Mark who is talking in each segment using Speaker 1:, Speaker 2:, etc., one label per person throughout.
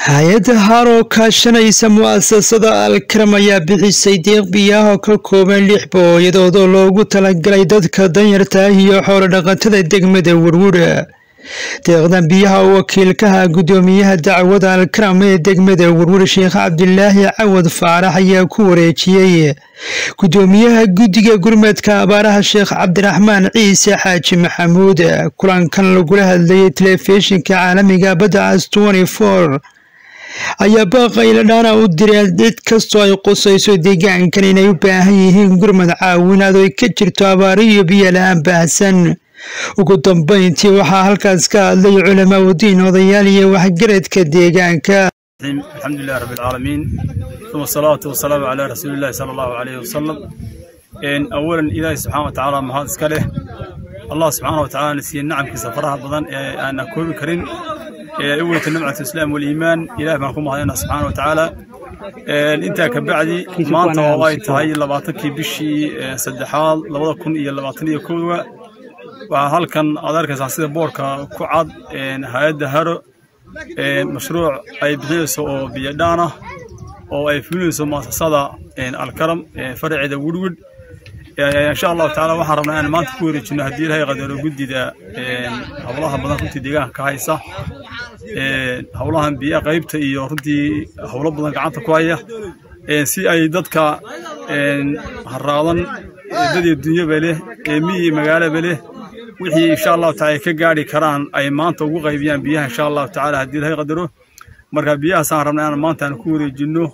Speaker 1: hay-adda haroo kaashanaysa mu'asasada alkaram ayaa bixisay deeq biyaha ka kooban lix booyadood oo loogu talagalay dadka danyarta ah iyo xoolo dhaqatada degmada werwura deeqdan biyaha oo wakiilkaha guddoomiyaha dacwada alkaram ee degmada werwur sheekh cabdilaahi cawad faarax ayaa ku wareejiyey guddoomiyaha guddiga gurmadka abaaraha sheekh cabdiraxmaan ciise xaaji maxamuud kulankan lagula hadlayay telefishinka caalamiga badda cas ayaa baaqayladhaana u direen cid kastoo ay qusayso deegaankan inay u baahan yihiin gurmad caawinaad oo ay ka jirto abaaro iyo biyo la-aan baahsan ugu dambayntii waxaa halkaas ka hadlay culamaa udiin odayaal iyo waxgaradka deegaanka
Speaker 2: alxamdulilah rabbi alcaalamiin uma asalaatu wasalaamu calaa rasuulillahi sala allahu calayhi wasalam awalan ilaahi subxaana wa tacaala mahad iska leh allah subxaana wa tacala na siiyey nacamkiisa faraha badan ee aanan koobi karin awalta nimcatu islaam waliimaan ilaah baan ku mahadayna subxaana wa tacaala intaa ka bacdi maanta oo ay tahay labaatankii bishii saddexaad labada kun iyo labaatan iyo kowda waxaa halkan aad arkaysaa sida boorka ku cad hay-adda haro mashruuc ay bixinayso oo biyadhaan ah oo ay fulinayso muasasada alkaram faraceeda wirwid insha allahu tacala waxaan rabnaa inaan maanta ku wareejino haddii ilahay qadaro guddida howlaha badan runtii deegaanka ka haysa howlahan biya qaybta iyo runtii howlo badan gacanta ku haya si ay dadka haraadan dadii dunyaba leh miyi magaalaba leh wixii insha allahu tacala ay ka gaari karaan ay maanta ugu qaybiyaan biyaha insha allahu tacala haddii ilahay qadaro marka biyahaasaan rabnaa inaan maanta aan ku wareejino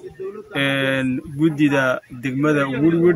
Speaker 2: guddida degmada wirwid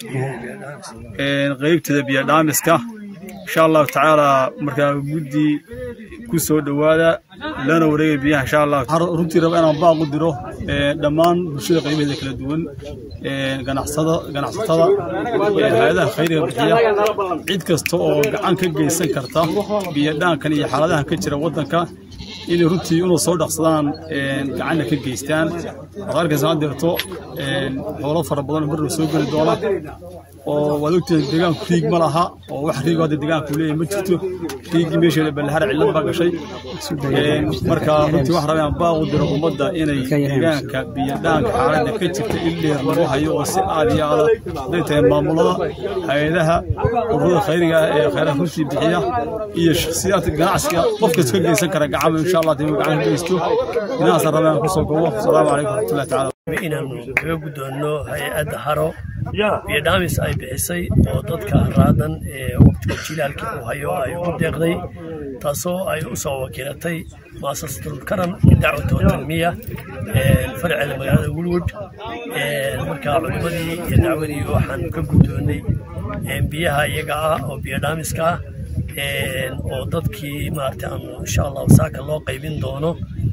Speaker 2: qaybteeda biyadhaamiska insha allahu tacaala markaa guddi ku soo dhowaada lana wareegay biyaha insha allah runtii raba inaan baaq u diro dhammaan bulshada qaybaheeda kala duwan ganacsada ganacsatada hay-adaha khayriga bixiya cid kasta oo gacan ka geysan karta biyadhaankan iyo xaaladahan ka jira waddanka inay runtii inuu soo dhaqsadaan gacanna ka geystaan waxaad arkaysaa had deerto xoolo fara badan marna soo geli doona oo waad ogtahay deegaanku riig ma laha oo wax riigo hadda deegaanku leeyahay ma jirto riigii meesheeda ballahara cillad baa gashay marka runtii waxaan rabaa baaq u diro ummadda inay deegaanka biyadhaanka xaaladda ka jirta in dheer lagu hayo oo si aad iyo aada haday tahay maamulada hay-adaha ururada khayriga ah ee khayraad runtii bixiya iyo shakhsiyaadka ganacsiga qof kasta ka geysan kara gacama insha allah dib gacan ka geysto inahaasaan rabaa inaan kusoo gobo asalaamu calaykum waraxmatullahi tacaala
Speaker 3: inaanu kaga guddoonno hay-adda haro biyo dhaamis ay bixisay oo dadka raadan ee waqtiga jilaalka uu hayo ay ugu deeqday taasoo ay u soo wakiilatay muasasatul karam dacwata watanmiya faraceeda magaalada wulwood marka culimadii iyo dacwadii waxaan ka guddoonnay biyaha iyaga ah oo biyo dhaamiska ah oo dadkii maarata aanu insha allahu saaka loo qaybin doono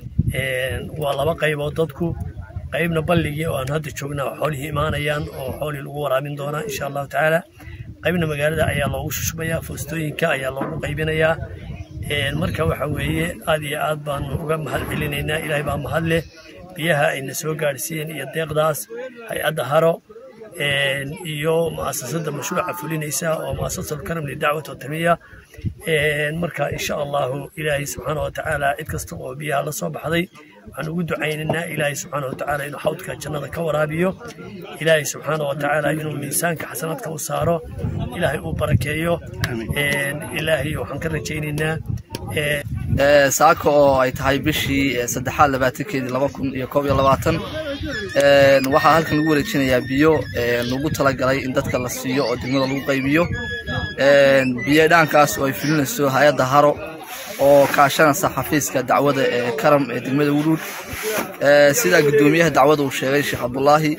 Speaker 3: waa laba qaybood dadku qaybna balligii oo aan hadda joognaa xoolihii imaanayaan oo xoolihii lagu waraabin doonaa insha allahu tacaala qaybna magaalada ayaa loogu shushbayaa foostooyinka ayaa loogu qaybinayaa marka waxa weeye aad iyo aad baanu uga mahad celinaynaa ilaahay baa mahad leh biyaha ayna soo gaadhsiiyeen iyo deeqdaas hay-adda haro iyo mu'asasada mashruuca fulinaysa oo mu'asasatu karam lidacwat watamiya marka insha allahu ilaahay subxaana wa tacaala cid kasta oo biyaha la soo baxday waxaan ugu ducaynaynaa ilaahay subxaana wa tacaala inuu xawdka jannada ka waraabiyo ilaahay subxaana wa tacaala inuu miisaanka xasanaadka u saaro ilaahay uu barakeeyo ilaahay waxaan ka rajaynaynaa
Speaker 4: saaka oo ay tahay bishii saddexaad labaatankeedii laba kun iyo koob iyo labaatan waxaa halkan lagu wareejinayaa biyo lagu talagalay in dadka la siiyo oo degmada lagu qaybiyo biyo dhaankaas oo ay fulinayso hay-adda haro oo kaashanaysa xafiiska dacwada ee karam ee degmada wuruud sidaa guddoomiyaha dacwada uu sheegay sheekh cabdulaahi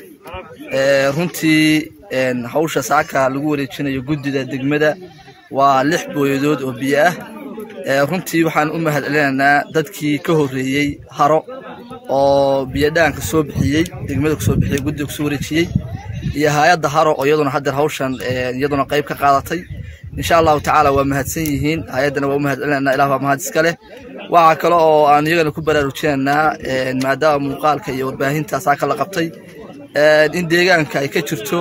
Speaker 4: runtii hawsha saaka lagu wareejinayo guddida degmada waa lix booyadood oo biyo ah runtii waxaan u mahad celinaynaa dadkii ka horreeyey haro oo biyodhaanka soo bixiyey degmada kusoo bixiyey guddiga kusoo wareejiyey iyo hay-adda haro oo iyaduna haddeer hawshan iyaduna qayb ka qaadatay insha allahu tacaala waa mahadsan yihiin hay-addana waa u mahad celinaynaa ilah baa mahad iska leh waxaa kale oo aan iyagana ku baraarujinaynaa maadaama muuqaalka iyo warbaahinta saaka la qabtay in deegaanka ay ka jirto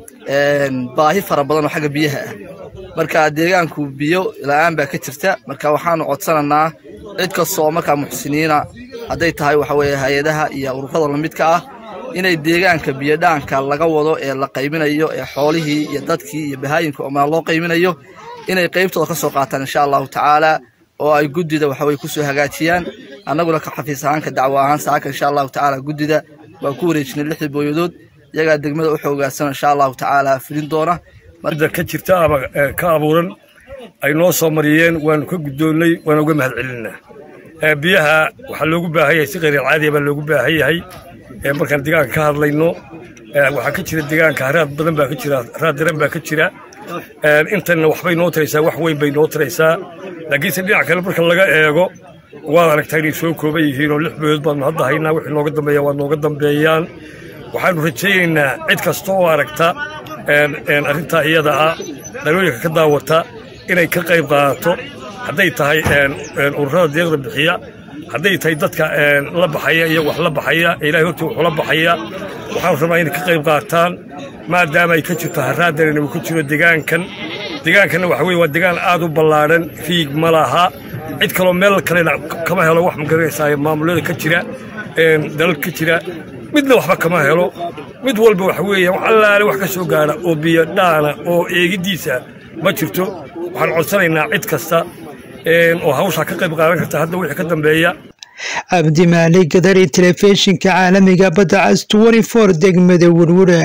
Speaker 4: baahi fara badan oo xagga biyaha ah marka deegaanku biyo la-aan baa ka jirta marka waxaanu codsanaynaa cid kasta oo markaa muxsiniina hadday tahay waxa weeye hay-adaha iyo ururada lamidka ah inay deegaanka biyodhaanka laga wado ee la qaybinayo ee xoolihii iyo dadkii iyo bahaayinka oo loo qaybinayo inay qaybtooda ka soo qaataan insha allahu tacaala oo ay guddida waxaweye kusoo hagaajiyaan annaguna ka xafiis ahaanka dacwo ahaan saaka insha allahu tacaala guddida waa ku wareejinay lixdii booyadood iyagaa degmada u xoogaadsan insha allahu tacaala fulin doona
Speaker 5: marda ka jirta ama ka abuuran ay noo soo mariyeen waanu ka guddoonnay waana uga mahad celinaa biyaha waxaa loogu baahan yahay si khayr alcaadiya baa loogu baahan yahay markaan deegaanka ka hadlayno waxaa ka jira deegaanka haraad badan baa ka jira haraad daran baa ka jira intanna waxbay noo taraysaa wax weyn bay noo taraysaa laakiinse dhinac kale marka laga eego waad aragtaa inay soo kooban yihiin oo lix boyood baanu hadda haynaa wixii nooga dambeeya waa nooga dambeeyaan waxaanu rajaynaynaa cid kasta oo aragta arrintaa iyada ah dhalooyinka ka daawata inay ka qayb qaadato hadday tahay ururada deeqda bixiya hadday tahay dadka la baxaya iyo wax la baxaya ilahay hortii wuxuu la baxaya waxaanu rabnaa inay ka qayb qaataan maadaama ay ka jirto haraadarina uu ka jiro deegaankan deegaankanna waxa weye waa deegaan aad u ballaadhan fiig ma laha cid kaloo meel kalena kama helo wax magaranaysaa maamulada ka jira dalal ka jira midna waxba kama helo mid walba waxa weeye wax allaale wax ka soo gaara oo biyo dhaana oo eegiddiisa ma jirto waxaan codsanaynaa cid kasta oo hawshaa ka qayb qaadan karta hadda wixii ka dambeeya
Speaker 1: cabdi maali gadari telefishinka caalamiga badda cas degmada werwure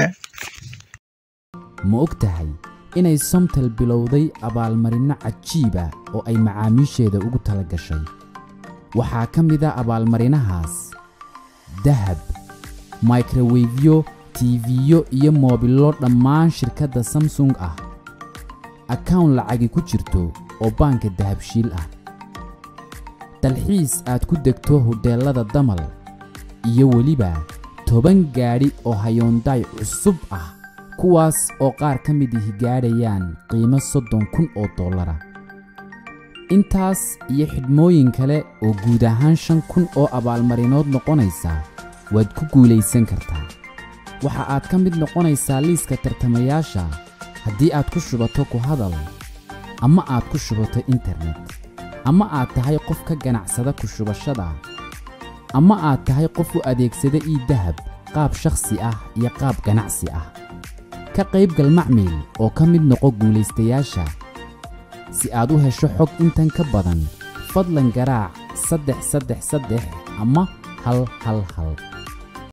Speaker 6: ma og tahay inay somtel bilowday abaalmarinno cajiib ah oo ay macaamiisheeda ugu tala gashay waxaa ka mid a abaalmarinahaas dahab microwefyo tiifiyo iyo moobillo dhammaan shirkadda samsung ah akawn lacagi ku jirto oo baanka dahabshiil ah dalxiis aad ku degto hodheellada damal iyo weliba toban gaadhi oo hayoondaay cusub ah kuwaas oo qaar ka mid ihi gaadhayaan qiimo soddon kun oo dollara intaas iyo xidhmooyin kale oo guud ahaan shan kun oo abaalmarinood noqonaysa waad ku guulaysan kartaa waxa aad ka mid noqonaysaa liiska tartamayaasha haddii aad ku shubato ku hadal ama aad ku shubato internet ama aad tahay qof ka ganacsada ku shubashada ama aad tahay qof u adeegsada ii dahab qaab shakhsi ah iyo qaab ganacsi ah ka qaybgal macmiil oo ka mid noqo guulaystayaasha si aad u hesho xog intan ka badan fadlan garaac saddex saddex saddex ama hal hal hal